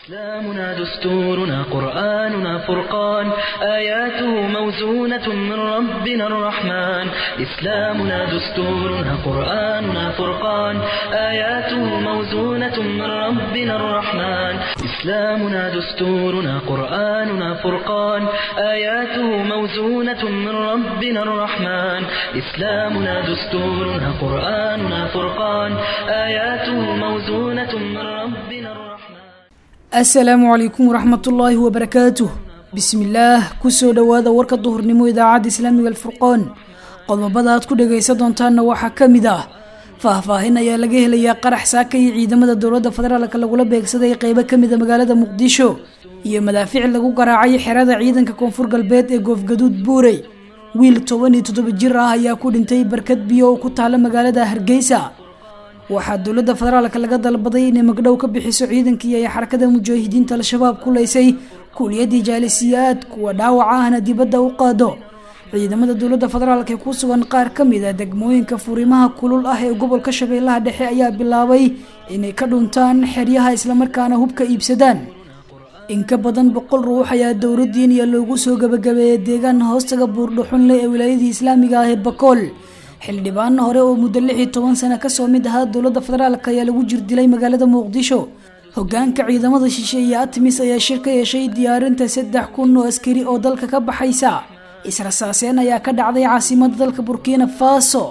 إسلامنا دستورنا قرآننا فرقان آياته موزونة من ربنا الرحمن إسلامنا دستورنا قرآننا فرقان آياته موزونة من ربنا الرحمن إسلامنا دستورنا قرآننا فرقان آياته موزونة من ربنا الرحمن إسلامنا دستورنا قرآننا فرقان آياته موزونة من ربنا الرحمن asalaamu calaykum waraxmatullaahi wabarakaatuh bismillaah kusoo dhowaada warka duhurnimo idaacadda islaamiga alfurqoon qodobada aad ku dhagaysan doontaanna waxaa ka mid ah faahfaahin ayaa laga helayaa qarax saaka iyo ciidamada dowladda federaalka lagula beegsaday qeybo kamida magaalada muqdisho iyo madaafiic lagu garaacay xerada ciidanka koonfur galbeed ee goofgaduud buurey wiil toban iyo toddoba jir ah ayaa ku dhintay barkad biyo oo ku taala magaalada hargeysa waxaa dowladda federaalka laga dalbaday inay magdhow ka bixiso ciidankii ay xarakada mujaahidiinta al-shabaab ku leysay kuuliyadii jaalisiyaad kuwa dhaawac ahna dibadda u qaado ciidamada dowladda federaalk ee ku sugan qaar ka mid a degmooyinka furimaha kulul ah ee gobolka shabeellaha dhexe ayaa bilaabay inay ka dhuntaan xeryaha islamarkaana hubka iibsadaan in ka badan boqol ruux ayaa dowladdiiniya loogu soo gabagabeeyay deegaan hoostaga buurdhuxunle ee wilaayadii islaamiga ah ee bakool xildhibaan hore oo muddo lix iyo toban sano kasoo mid ahaa dowladda federaalk ayaa lagu jirdilay magaalada muqdisho hogaanka ciidamada shishe iyo atmis ayaa shir ka yeeshay diyaarinta saddex kun oo askari oo dalka ka baxaysa israsaaseen ayaa ka dhacday caasimada dalka burkina faso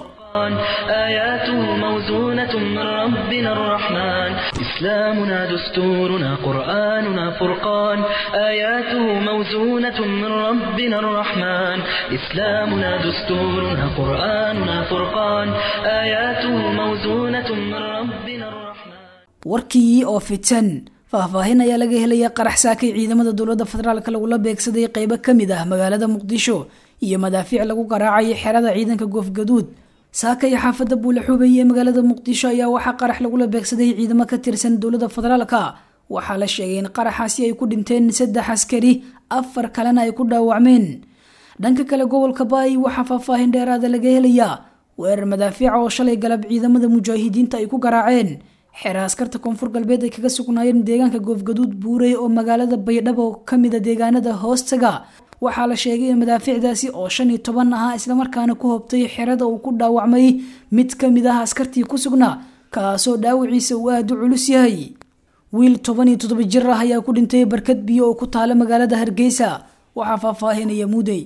آياته موزونة من ربنا الرحمن إسلامنا دستورنا قرآننا فرقان آياته موزونة من ربنا الرحمن إسلامنا دستورنا قرآننا فرقان آياته موزونة من ربنا الرحمن warkii oo fitan faahfaahin ayaa laga helaya qarax saakay ciidamada dowladda federaalk lagula beegsaday qeybo kamid ah magaalada muqdisho iyo madaafiic lagu garaacay xerada ciidanka goofgaduud saaka iyo xaafadda buulaxuubey ee magaalada muqdisho ayaa waxaa qarax lagula beegsaday ciidamo ka tirsan dowladda federaalka waxaa la sheegay in qaraxaasi ay ku dhinteen saddex askari afar kalena ay ku dhaawacmeen dhanka kale gobolka baay waxaa faahfaahin dheeraada laga helayaa weerar madaafiica oo shalay galab ciidamada mujaahidiinta ay ku garaaceen xeera askarta koonfur galbeed ay kaga sugnaayeen deegaanka goofgaduud buurey oo magaalada baydhabo kamida deegaanada hoostaga waxaa la sheegay in madaafiicdaasi oo shan iyo toban ahaa islamarkaana ku hobtay xerada uu ku dhaawacmay mid kamid ah askartii ku sugnaa kaasoo dhaawiciisa uu aada u culus yahay wiil toban iyo toddoba jir ah ayaa ku dhintay barkad biyo oo ku taala magaalada hargeysa waxaa faahfaahinaya mudey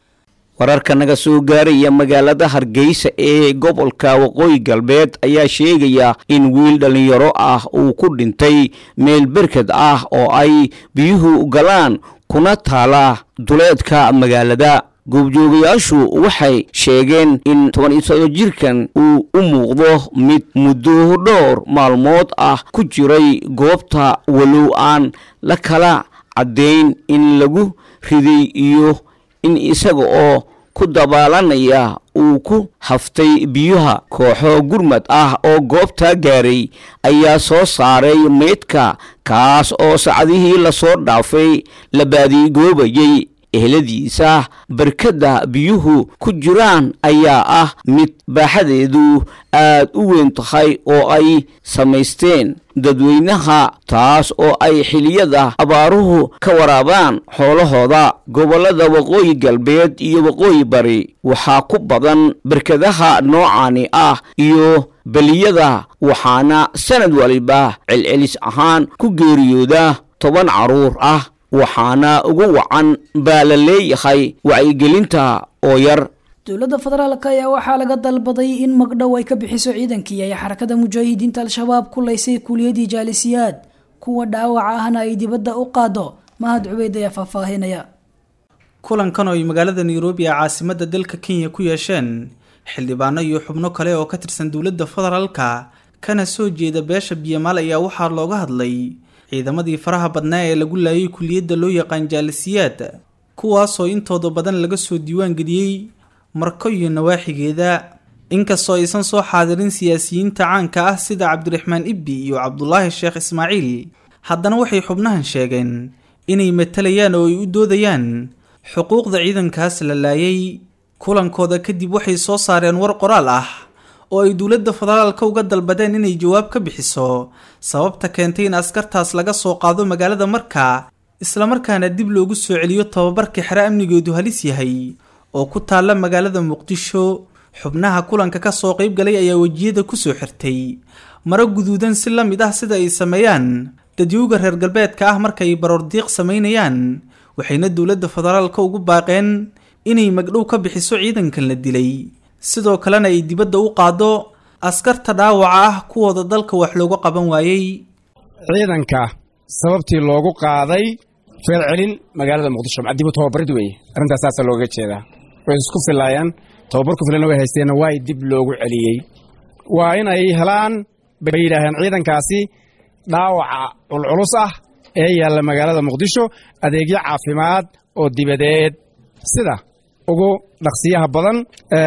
wararka naga soo gaaraya magaalada hargeysa ee gobolka waqooyi galbeed ayaa sheegaya in wiil dhallinyaro ah uu ku dhintay meel berked ah oo ay biyuhu galaan kuna taala duleedka magaalada goobjoogayaashu waxay sheegeen in toban iyo todoba jirkan uu u muuqdo mid muddo dhowr maalmood ah ku jiray goobta walow aan la kala caddayn in lagu riday iyo in isaga oo ku dabaalanaya uu ku haftay biyuha kooxo gurmad ah oo goobta gaaray ayaa soo saaray meydka kaas oo sacdihii lasoo dhaafay la baadigoobayay eheladiisa barkadda biyuhu ku jiraan ayaa ah mid baaxadeedu aad u weyn tahay oo ay samaysteen dadweynaha taas oo ay xiliyada abaaruhu ka waraabaan xoolahooda gobollada waqooyi galbeed iyo waqooyi bari waxaa ku badan barkadaha noocani ah iyo beliyada waxaana sanad waliba celcelis ahaan ku geeriyooda toban carruur ah waxaana ugu wacan baa la leeyahay wacyigelinta oo yar dowladda federaalk ayaa waxaa laga dalbaday in magdhow ay ka bixiso ciidankii ay xarakada mujaahidiinta al-shabaab ku leysay kuuliyadii jaalisiyaad kuwa dhaawaca ahna ay dibadda u qaado mahad cubeyd ayaa faahfaahinaya kulankan oo ay magaalada nairobi ee caasimadda dalka kenya ku yeesheen xildhibaano iyo xubno kale oo ka tirsan dowladda federaalka kana soo jeeda beesha biyamaal ayaa waxaa looga hadlay ciidamadii faraha badnaa ee lagu laayay kuliyadda loo yaqaan jaalisiyaad kuwaasoo intooda badan laga soo diiwaan geliyey marko iyo nawaaxigeeda inkastoo aysan soo xaadirin siyaasiyiinta caanka ah sida cabdiraxmaan ibbi iyo cabdulaahi sheekh ismaaciil haddana waxay xubnahan sheegeen inay matalayaan oo ay u doodayaan xuquuqda ciidankaas la laayay kulankooda kadib waxay soo saareen war qoraal ah oo ay dowladda federaalka uga dalbadeen inay jawaab ka bixiso sababta keentay in askartaas laga soo qaado magaalada marka islamarkaana dib loogu soo celiyo tababarkii xere amnigeedu halis yahay oo ku taalla magaalada muqdisho xubnaha kulanka ka soo qayb galay ayaa wejiyada kusoo xirtay maro guduudan si la mid ah sida ay sameeyaan dadyowga reer galbeedka ah marka ay baroordiiq samaynayaan waxayna dowladda federaalka ugu baaqeen inay magdhow ka bixiso ciidankan la dilay sidoo kalena ay dibadda u qaado askarta dhaawaca ah kuwooda dalka wax looga qaban waayey ciidanka sababtii loogu qaaday feelcelin magaalada muqdisho macdibu tababarid weeye arrintaas saasa looga jeedaa way isku filaayaan tababar ku filanna way haysteenna waa dib loogu celiyey waa in ay helaan bay yidhaaheen ciidankaasi dhaawaca culculus ah ee yaalla magaalada muqdisho adeegyo caafimaad oo dibadeed sida ugu dhaqsiyaha badan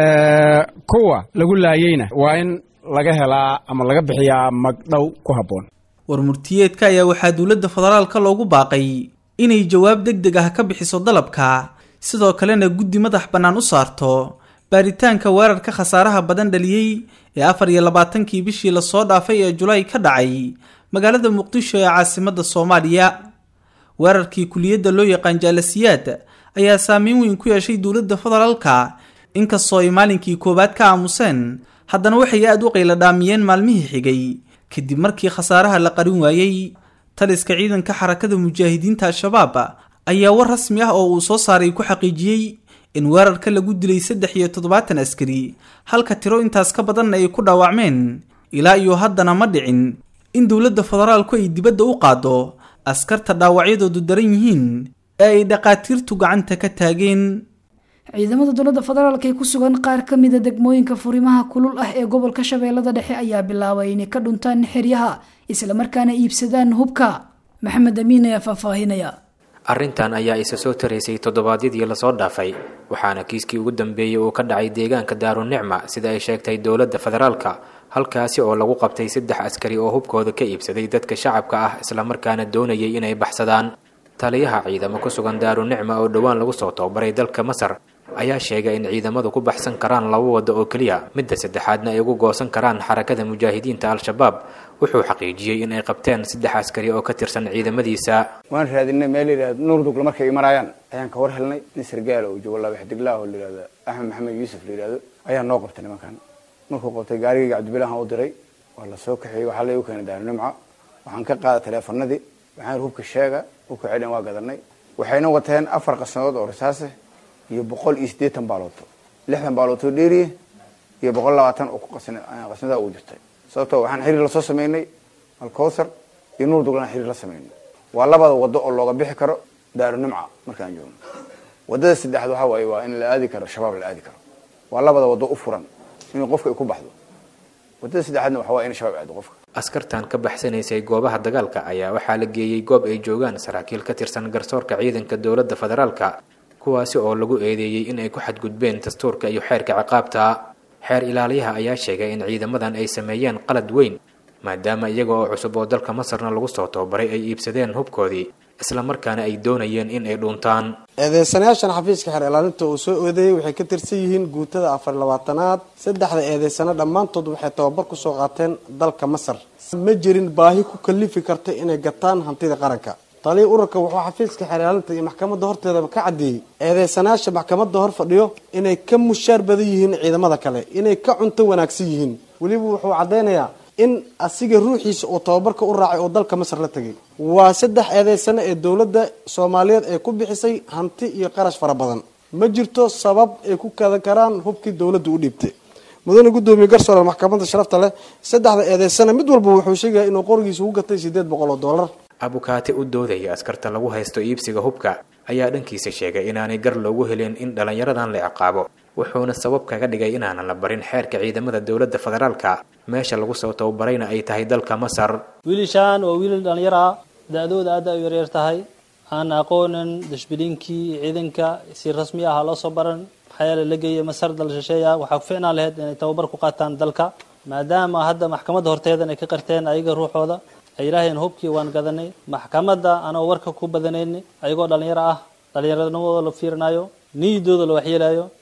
kuwa lagu laayeyna waa in laga helaa ama laga bixiyaa magdhow ku habboon warmurtiyeedka ayaa waxaa dowladda federaalka loogu baaqay inay jawaab deg deg ah ka bixiso dalabka sidoo kalena guddi madax bannaan u saarto baaritaanka weerarka khasaaraha badan dhaliyey ee afar iyo labaatankii bishii lasoo dhaafay ee julaay ka dhacay magaalada muqdisho ee caasimadda soomaaliya weerarkii kuliyadda loo yaqaan jaalasiyaad ayaa saameyn weyn ku yeeshay dowladda federaalka inkastoo ay maalinkii koowaad ka aamuseen haddana waxay aad u qayladhaamiyeen maalmihii xigay kadib markii khasaaraha la qarin waayey taliska ciidanka xarakada mujaahidiinta al-shabaab ayaa war rasmi ah oo uu soo saaray ku xaqiijiyey in weerarka lagu dilay saddex iyo toddobaatan askari halka tiro intaas ka badanna ay ku dhaawacmeen ilaa iyo haddana ma dhicin in dowladda federaalku ay dibadda u qaado askarta dhaawacyadoodu daran yihiin ee ay dhaqaatiirtu gacanta ka taageen ciidamada dowladda federaalk ee ku sugan qaar ka mida degmooyinka furimaha kulul ah ee gobolka shabeellada dhexe ayaa bilaabay inay ka dhuntaan xeryaha islamarkaana iibsadaan hubka maxamed amiin ayaa faahfaahinaya arrintan ayaa isa soo taraysay toddobaadyadii lasoo dhaafay waxaana kiiskii ugu dambeeyey uu ka dhacay deegaanka daarunicma sida ay sheegtay dowladda federaalka halkaasi oo lagu qabtay saddex askari oo hubkooda ka iibsaday dadka shacabka ah islamarkaana doonayay inay baxsadaan taliyaha ciidamo ku sugan daarunicma oo dhowaan lagu soo tababaray dalka masar ayaa sheegay in ciidamadu ku baxsan karaan laba waddo oo keliya midda saddexaadna ay ugu goosan karaan xarakada mujaahidiinta al-shabaab wuxuu xaqiijiyey in ay qabteen saddex askari oo ka tirsan ciidamadiisa waan raadinay meel layidhahda nuurdugla markay imanayaan ayaan ka war helnay nin sargaal oo joogo laba xdiglaah oo layihahdo axmed maxamed yuusuf la yihahdo ayaa noo qabtay nimankan markuu qabtay gaarigayga cabdibilahan u diray waa la soo kaxeeyey waxaa laygu keenay daarunimca waxaan ka qaaday taleefanadii waxaan hubka sheega hubka celin waa gadanay waxayna wateen afar qasnadood oo risaase iyo boqol iyo siddeetan baalooto lixdan baalooto dheeriye iyo boqol labaatan oo qasnada ugu jirtay sababtoo waxaan xiriir lasoo sameynay alcowthar iyo nuur duglaan xiriir la sameynay waa labada wado oo looga bixi karo daarunimca markaan joogno wadada saddexaad waxaa waaye waa in la aadi karo shabaab la aadi karo waa labada wado u furan inuu qofka ay ku baxdo wadada saddexaadna waxa waa in shabaab aado qofka askartan ka baxsanaysay goobaha dagaalka ayaa waxaa la geeyey goob ay joogaan saraakiil ka tirsan garsoorka ciidanka dowladda federaalka kuwaasi oo lagu eedeeyey in ay ku xadgudbeen dastuurka iyo xeerka ciqaabta xeer ilaaliyaha ayaa sheegay in ciidamadan ay sameeyeen qalad weyn maadaama iyaga oo cusub oo dalka masarna lagu soo tababaray ay iibsadeen hubkoodii islamarkaana ay doonayeen in ay dhuuntaan eedeysanayaashan xafiiska xeer ilaalinta uu soo eedeeyey waxay ka tirsan yihiin guutada afar labaatanaad saddexda eedeysano dhammaantood waxay tababar kusoo qaateen dalka masar ma jirin baahi ku kalifi karta inay gataan hantida qaranka taliya ururka wuxuu xafiiska xeer ilaalinta iyo maxkamadda horteeda ka caddeeyey eedeysanayaasha maxkamadda hor fadhiyo inay ka mushaar badan yihiin ciidamada kale inay ka cunto wanaagsan yihiin weliba wuxuu caddaynayaa in asiga ruuxiisa uu tababarka u raacay oo dalka masar la tegay waa saddex eedeysano ee dowladda soomaaliyeed ay ku bixisay hanti iyo qarash fara badan ma jirto sabab ay ku kadan karaan hubkii dowladda u dhiibtay mudane guddoomiye garsoore maxkamadda sharafta leh saddexda eedeysana mid walba wuxuu sheegaya inuu qorigiisa ugu gatay siddeed boqol oo dollar abukaate u doodaya askarta lagu haysto iibsiga hubka ayaa dhankiisa sheegay inaanay gar loogu helin in dhallinyaradan la ciqaabo wuxuuna sabab kaga dhigay inaanan la barin xeerka ciidamada dowladda federaalka meesha lagu soo tababarayna ay tahay dalka masar wiilishaan waa wiilal dhallinyaro ah da-dooda aad ay u yaryar tahay aan aqoonin dashbiliinkii ciidanka si rasmi ah loo soo baran maxaa yeele la geeya masar dal shisheeya waxaa ku ficnaan lahayd inay tababar ku qaataan dalka maadaama hadda maxkamadda horteedan ay ka qarteen ayaga ruuxooda ay yidhaaheen hubkii waan gadanay maxkamadda anoo warka ku badanayni ayagoo dhallinyaro ah dhallinyaranimadooda la fiirinayo niyadooda la waxyeelayo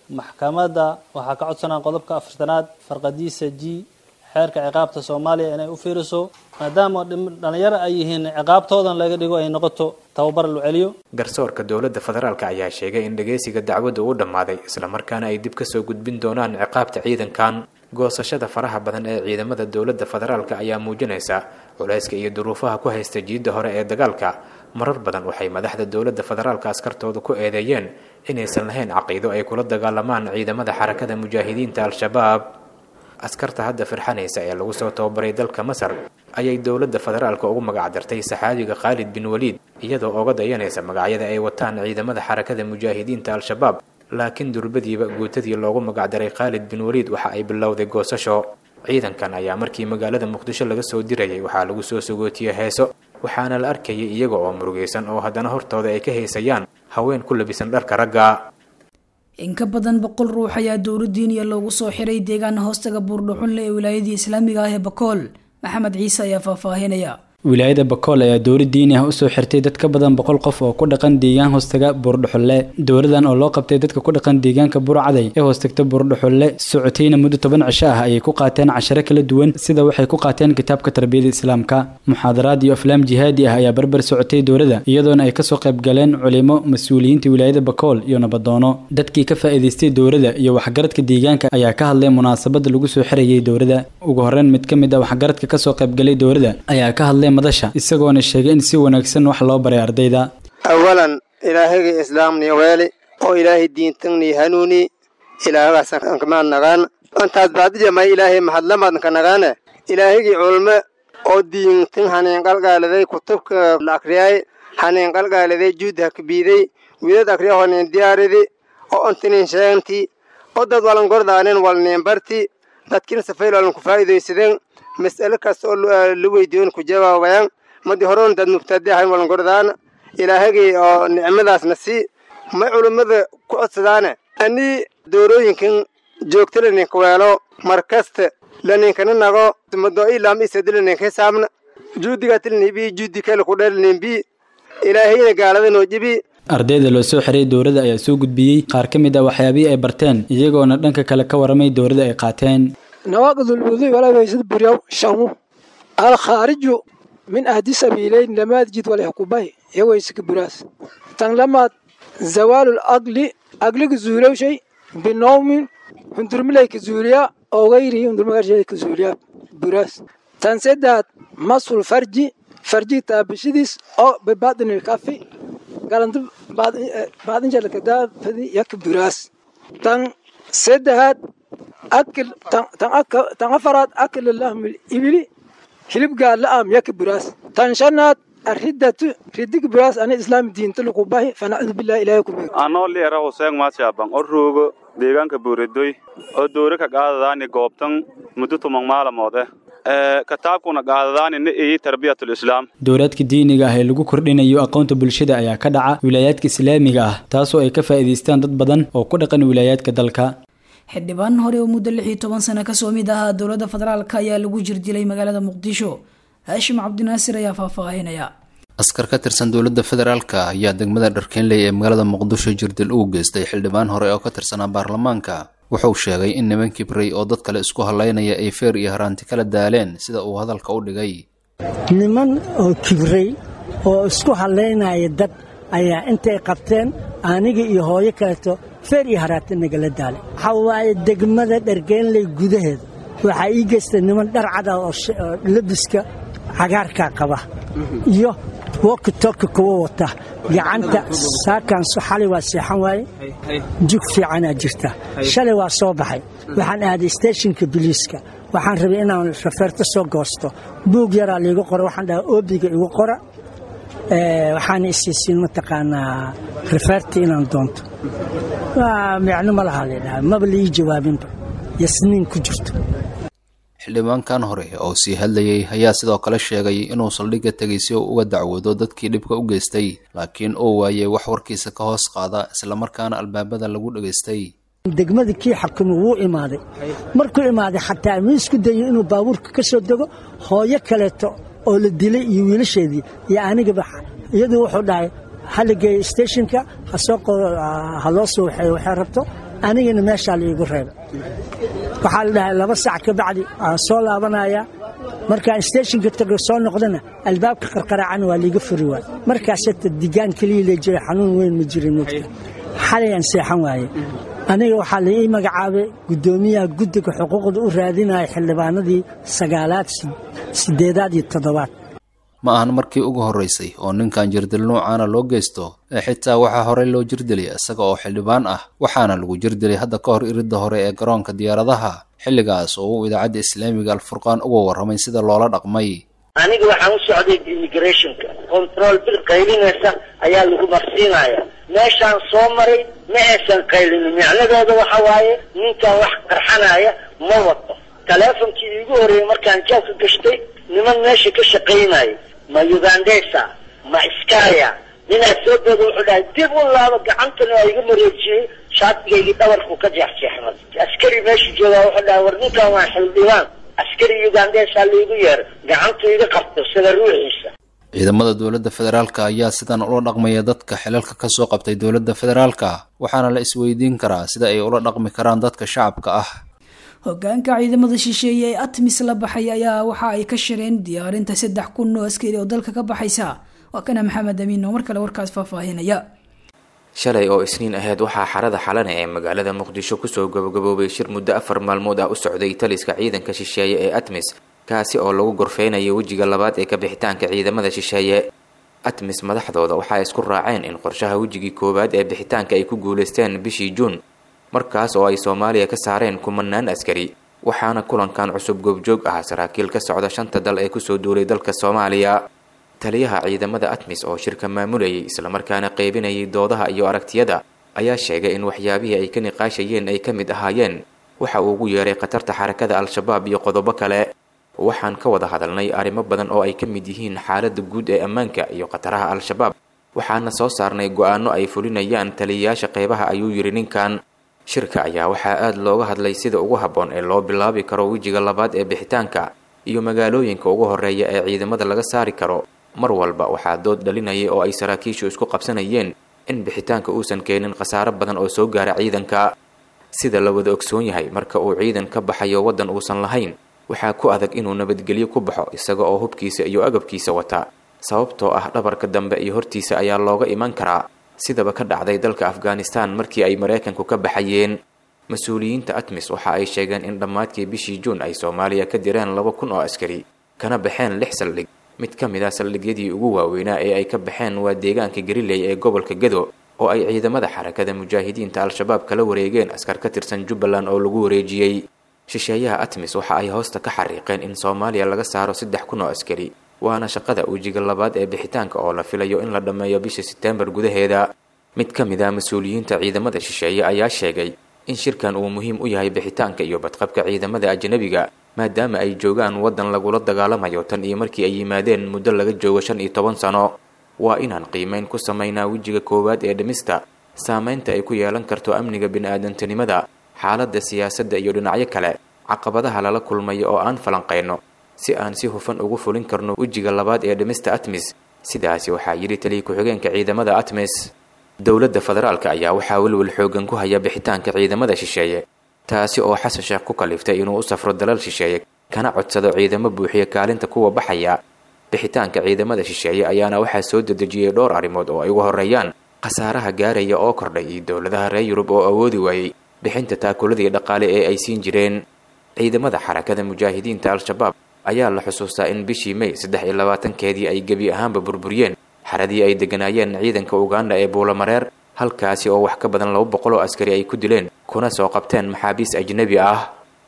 maxkamadda waxaa ka codsanaa qodobka afartanaad farqadiisa g xeerka ciqaabta soomaaliya inay u fiiriso maadaama dhalinyaro ay yihiin ciqaabtoodan laga dhigo ay noqoto tababar lu celiyo garsoorka dowladda federaalk ayaa sheegay in dhageysiga dacwadda uu dhammaaday islamarkaana ay dib kasoo gudbin doonaan ciqaabta ciidankan goosashada faraha badan ee ciidamada dowladda federaalk ayaa muujinaysa culayska iyo duruufaha ku haysta jiidda hore ee dagaalka marar badan waxay madaxda dowladda federaalka askartooda ku eedeeyeen inaysan lahayn caqiido ay kula dagaalamaan ciidamada xarakada mujaahidiinta al-shabaab askarta hadda firxanaysa ee lagu soo tababaray dalka masar ayay dowladda federaalka ugu magacdartay saxaabiga khaalid bin waliid iyadoo oga dayanaysa magacyada ay wataan ciidamada xarakada mujaahidiinta al-shabaab laakiin durbadiiba guutadii loogu magacdaray khaalid bin waliid waxa ay bilowday goosasho ciidankan ayaa markii magaalada muqdisho laga soo dirayay waxaa lagu soo sagootiyey heeso waxaana la arkayay iyaga oo murugaysan oo haddana hortooda ay ka haysayaan haween ku labisan dharka ragga in ka badan boqol ruux ayaa dowladdiiniya loogu soo xiray deegaana hoostaga buurdhuxunle ee wilaayadii islaamiga ah ee bakool maxamed ciise ayaa faahfaahinaya wilaayada bakool ayaa dowlad diini ah usoo xirtay dad ka badan boqol qof oo ku dhaqan deegaan hoostaga buurdhuxulle dowladan oo loo qabtay dadka ku dhaqan deegaanka burcaday ee hoostagta buurdhuxulle socotayna muddo toban cisho ah ayay ku qaateen casharo kala duwan sida waxay ku qaateen kitaabka tarbiyada islaamka muxaadaraad iyo aflaam jihaadi ah ayaa barbar socotay dowladda iyadoona ay kasoo qayb galeen culimo mas-uuliyiinta wilaayada bakool iyo nabadoono dadkii ka faa'iidaystay dowladda iyo waxgaradka deegaanka ayaa ka hadlay munaasabada lagu soo xirayay dowladda ugu horeyn mid ka mid ah waxgaradka kasoo qaybgalay dowladda ayaa ka hadlay madasha isagoona sheegay in si wanaagsan wax loo baray ardayda awalan ilaahayga islaamni weeli oo ilaahay diintangni hanuuni ilaahagaasaan kamaan nagaan intaas baadijamay ilaahay mahadlamaadn ka nagaane ilaahaygi culme oo diintan haneen qalgaaladay kutubka la akriyay haneen qalgaaladay juudha kabiiday widad akriya honeen diyaaridi oo ontinin sheeganti oo dad walan gordaanen walneen barti dadkin safayl walan ku faa'iidaysadeen mas'ale kasta oo la weydiiyon ku jawaabayaan madi horon dad mubtadi ahayn walan gordaan ilaahagii oo nicmadaasna sii may culummada ku codsadaane anii doorooyinkan joogta laninka weelo mar kasta laninkana nago mado ilaam isadi laninka hisaabna juudigatilnibi juudi kale ku dhalninbi ilaahayna gaalada noo jibi ardayda loo soo xiray dowladda ayaa soo gudbiyey qaar ka mid ah waxyaabihii ay barteen iyagoona dhanka kale ka waramay dowladda ay qaateen نواقض الوضوء ولا يجد بريو شامو الخارج من أهدي سبيلين لما تجد ولا يحكوبه يويسك براس تن لما زوال الأقل أقل زوريا شيء بالنوم هندر ملاك زوريا أو غيره هندر ملاك زوريا براس تن سدات مصر الفرج فرجي تابشديس أو ببعضن الكافي قال أنت بعد بعد إن جالك ده فدي يك براس تن سدات أكل تن أفراد أكل اللحم الإبلي hilib gaala-am yaka buraas tan shanaad aridatu ridig buraas ana islaam diinta lagu bahi fanacudu billahi ilaahay ku beeg anoo liera huseen maashaabang o roogo deegaanka buuradoy oo doore ka qaadadaani goobtan muddo tuman maalamood eh kitaabkuna qaadadaani na eeyi tarbiyatul islaam dowlaadka diiniga ah ee lagu kordhinayo aqoonta bulshada ayaa ka dhaca wilaayaadka islaamiga ah taasoo ay ka faa'iidaystaan dad badan oo ku dhaqan wilaayaadka dalka xildhibaan hore oo muddo lix iyo toban sano kasoo mid ahaa dowladda federaalk ayaa lagu jirdilay magaalada muqdisho haashim cabdinaasir ayaa faahfaahinaya askar ka tirsan dowladda federaalka ayaa degmada dharkeenley ee magaalada muqdisho jirdil ugu geystay xildhibaan hore oo ka tirsanaa baarlamaanka wuxuu sheegay in niman kibray oo dad kale isku hallaynaya ay feer iyo haraanti kala daaleen sida uu hadalka u dhigay niman oo kibray oo isku hallaynaya dad ayaa intay qabteen aniga iyo hooyo kaleeto feer iyo haraati nagala daalay waxaa waaye degmada dhargeenley gudaheeda waxaa ii geystay niman dhar cada oo labiska cagaarkaa qaba iyo wokitoki kuwa wata gacanta saakansu xalay waa seexan waaye jug fiicanaa jirta shalay waa soo baxay waxaan aaday steeshinka biliiska waxaan rabay inaan rafeerto soo goosto buug yaraa liigu qora waxaan dhahaa oobiga igu qora waxaana isiisiin mataqaanaa rafeerta inaan doonto micno ma lahaa laydhaha maba laii jawaabinba yasniin ku jirto xildhibaankan hore oo sii hadlayay ayaa sidoo kale sheegay inuu saldhigga tegay si uu uga dacwoodo dadkii dhibka u geystay laakiin uu waayey wax warkiisa ka hoos qaada islamarkaana albaabada lagu dhegaystay degmada kii xakumo wuu imaaday markuu imaaday xataa ma isku dayo inuu baabuurka ka soo dego hooyo kaleeto oo la dilay iyo wiilasheedii iyo anigaba iyaduu wuxuu dhahay hala geeyo steshinka ha loo soo waxay rabto anigana meeshaa laiigu reebay waxaa la dhahay laba sac ka bacdi waan soo laabanaya markaan steeshinka tago soo noqdana albaabka qarqaraacana waa liiga furi waay markaaseta digaan keliya la jira xanuun weyn ma jirin mugta xalayaan seexan waaye aniga waxaa la ii magacaabay guddoomiyaha guddiga xuquuqda u raadinaya xildhibaanadii sagaalaad sideedaad iyo toddobaad ma ahan markii ugu horraysay oo ninkan jirdil nuucaana loo geysto ee xitaa waxaa horey loo jirdilay isaga oo xildhibaan ah waxaana lagu jirdilay hadda ka hor iridda hore ee garoonka diyaaradaha xilligaas oo uu idaacadda islaamiga alfurqaan uga warramay sida loola dhaqmay aniga waxaan u socday immigrationka control bil qaylinaysa ayaa lagu marsiinaya meeshaan soo maray ma aysan qaylinin micnadooda waxa waaye ninkan wax qarxanaya ma wato taleefonkii iigu horreeyey markaan jaabka gashtay niman meesha ka shaqaynaya ma ugandesa ma iskaya ninaa soo dooda wuxuu dhahay dib u laabo gacantana waa iga mareejiyey shaatigaygii dhabarku ka jeexjeexmay askari meesha joogaa wuxuu dhahay war ninkan waa xildhibaan askari ugandesa laigu yeeray gacantu iga qabto sida ruuxiisa ciidamada dowladda federaalka ayaa sidan ula dhaqmaya dadka xilalka ka soo qabtay dowladda federaalka waxaana la isweydiin karaa sida ay ula dhaqmi karaan dadka shacabka ah hogaanka ciidamada shisheeye ee atmis la baxay ayaa waxa ay ka shireen diyaarinta saddex kun oo askari oo dalka ka baxaysa waa kana maxamed amiin oo mar kale warkaas faahfaahinaya shalay oo isniin ahayd waxaa xarada xalane ee magaalada muqdisho kusoo gabagaboobay shir muddo afar maalmood ah u socday taliska ciidanka shisheeye ee atmis kaasi oo lagu gorfeynayo wejiga labaad ee ka bixitaanka ciidamada shisheeye atmis madaxdooda waxay isku raaceen in qorshaha wejigii koowaad ee bixitaanka ay ku guulaysteen bishii juun markaas oo ay soomaaliya ka saareen kumanaan askari waxaana kulankan cusub goobjoog ah saraakiil ka socda shanta dal ee kusoo duulay dalka soomaaliya taliyaha ciidamada atmis oo shirka maamulayay islamarkaana qeybinayay doodaha iyo aragtiyada ayaa sheegay in waxyaabihii ay ka niqaashayeen ay ka mid ahaayeen waxa uu ugu yeeray khatarta xarakada al-shabaab iyo qodobo kale waxaan ka wada hadalnay arrimo badan oo ay ka mid yihiin xaaladda guud ee ammaanka iyo khataraha al-shabaab waxaana soo saarnay go-aano ay fulinayaan taliyayaasha qeybaha ayuu yidhi ninkan shirka ayaa waxaa aada looga hadlay sida ugu habboon ee loo bilaabi karo wejiga labaad ee bixitaanka iyo magaalooyinka ugu horreeya ee ciidamada laga saari karo mar walba waxaa dood dhalinayay oo ay saraakiishu isku qabsanayeen in bixitaanka uusan keenin khasaaro badan oo soo gaara ciidanka sida la wada ogsoon yahay marka uu ciidan ka baxayo waddan uusan lahayn waxaa ku adag inuu nabadgelyo ku baxo isaga oo hubkiisa iyo agabkiisa wata sababtoo ah dhabarka dambe iyo hortiisa ayaa looga iman karaa sidaba ka dhacday dalka afghanistan markii ay maraykanku ka baxayeen mas-uuliyiinta atmis waxa ay sheegeen in dhammaadkii bishii juun ay soomaaliya ka direen laba kun oo askari kana baxeen lix saldhig mid ka mid ah saldhigyadii ugu waaweynaa ee ay ka baxeen waa deegaanka gariley ee gobolka gado oo ay ciidamada xarakada mujaahidiinta al-shabaab kala wareegeen askar ka tirsan jubbaland oo lagu wareejiyey shisheeyaha atmis waxa ay hoosta ka xariiqeen in soomaaliya laga saaro saddex kun oo askari waana shaqada wejiga labaad ee bixitaanka oo la filayo in la dhammeeyo bisha seteembar gudaheeda mid ka mid ah mas-uuliyiinta ciidamada shisheeye ayaa sheegay in shirkan uu muhiim u yahay bixitaanka iyo badqabka ciidamada ajnabiga maadaama ay joogaan waddan lagula dagaalamayo tan iyo markii ay yimaadeen muddo laga joogo shan iyo toban sano waa inaan qiimeyn ku samaynaa wejiga koowaad ee dhimista saameynta ay ku yeelan karto amniga bini-aadantinimada xaaladda siyaasadda iyo dhinacyo kale caqabadaha lala kulmayo oo aan falanqayno si aan si hufan ugu fulin karno wejiga labaad ee dhimista atmis sidaasi waxaa yidhi taliya ku-xigeenka ciidamada atmis dowladda federaalka ayaa waxaa welwel xoogan ku haya bixitaanka ciidamada shisheeye taasi oo xasan sheekh ku kaliftay inuu u safro dalal shisheeye kana codsado ciidamo buuxiya kaalinta kuwa baxaya bixitaanka ciidamada shisheeye ayaana waxaa soo dedejiyey dhowr arrimood oo ay ugu horreeyaan khasaaraha gaaraya oo kordhay iyo dowladaha reer yurub oo awoodi waayey bixinta taakuladii dhaqaale ee ay siin jireen ciidamada xarakada mujaahidiinta al-shabaab ayaa la xusuustaa in bishii may saddex iyo labaatankeedii ay gebi ahaanba burburiyeen xaradii ay degganaayeen ciidanka uganda ee buulamareer halkaasi oo wax ka badan laba boqol oo askari ay ku dileen kuna soo qabteen maxaabiis ajnebi ah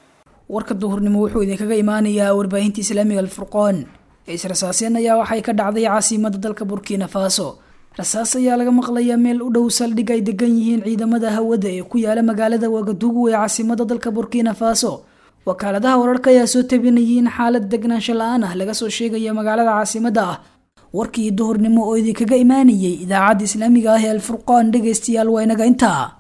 warka duhurnimo wuxuu idinkaga imaanayaa warbaahinta islaamiga alfurqoon is-rasaaseen ayaa waxay ka dhacday caasimada dalka burkina faso rasaas ayaa laga maqlayaa meel u dhow saldhig ay degan yihiin ciidamada hawada ee ku yaala magaalada wagadugu ee caasimada dalka burkina faso wakaaladaha wararka ayaa soo tabinayay in xaalad degnaansho la-aan ah laga soo sheegaya magaalada caasimada ah warkii duhurnimo oo idinkaga imaanayay idaacadda islaamiga ah ee alfurqaan dhegaystayaal waa inaga intaa